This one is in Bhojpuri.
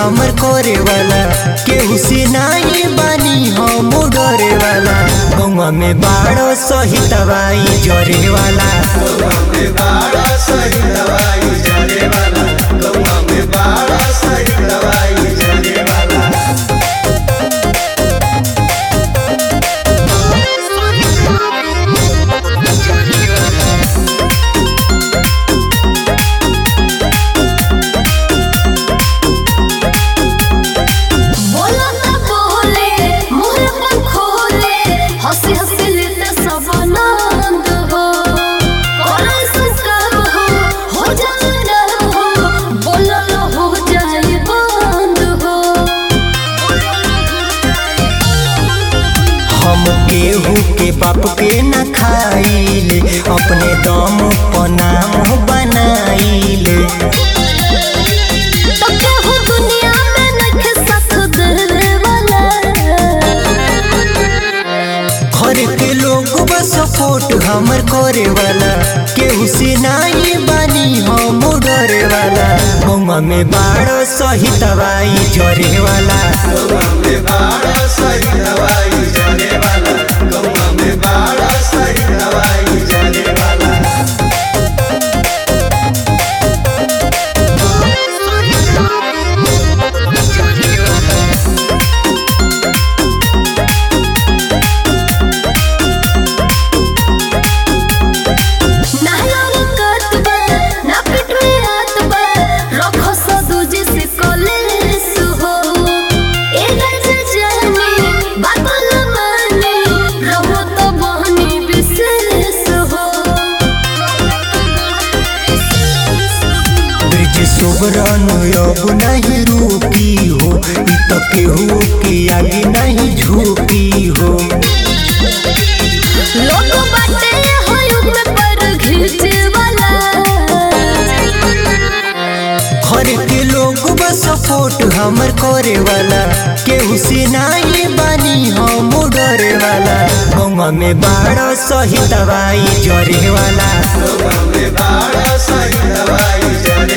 हमर करे वाला केहू से नाही बानी हम डरे वाला गौवा में बाड़ो सही दवाई जरे वाला बोला ना बोले मुंह पर खोले हंसी हंसी लेते सब आनंद हो कोरा संस्कार हो हो जाए हो बोला हो जाए बंद हो हम केहू के बाप के न खाइले अपने दम पर नाम बनाइले तो केहू दुनिया में नखे साथ देवे वाला घर के लोग बस सपोर्ट हमर करे वाला केहू से नाही बानी हम डरे वाला गौवा में बाड़ो सही दवाई जरे वाला ना यार कतबा ना पिट में आतबा रखो सा दूजे से कॉलेज हो ए गज जानी बात न मानी रहो तो बहनी विशेष हो ब्रिज सुबरन अब नहीं रुकी हो इ तो केहू के आगे नहीं झुकी हो लोग बाटे हो युग में पर घिचे वाला घर के लोग बस सपोर्ट हमर करे वाला केहू से नाही बानी हम डरे वाला गौवा में बाड़ो सही दवाई जरे वाला सही दवाई जरे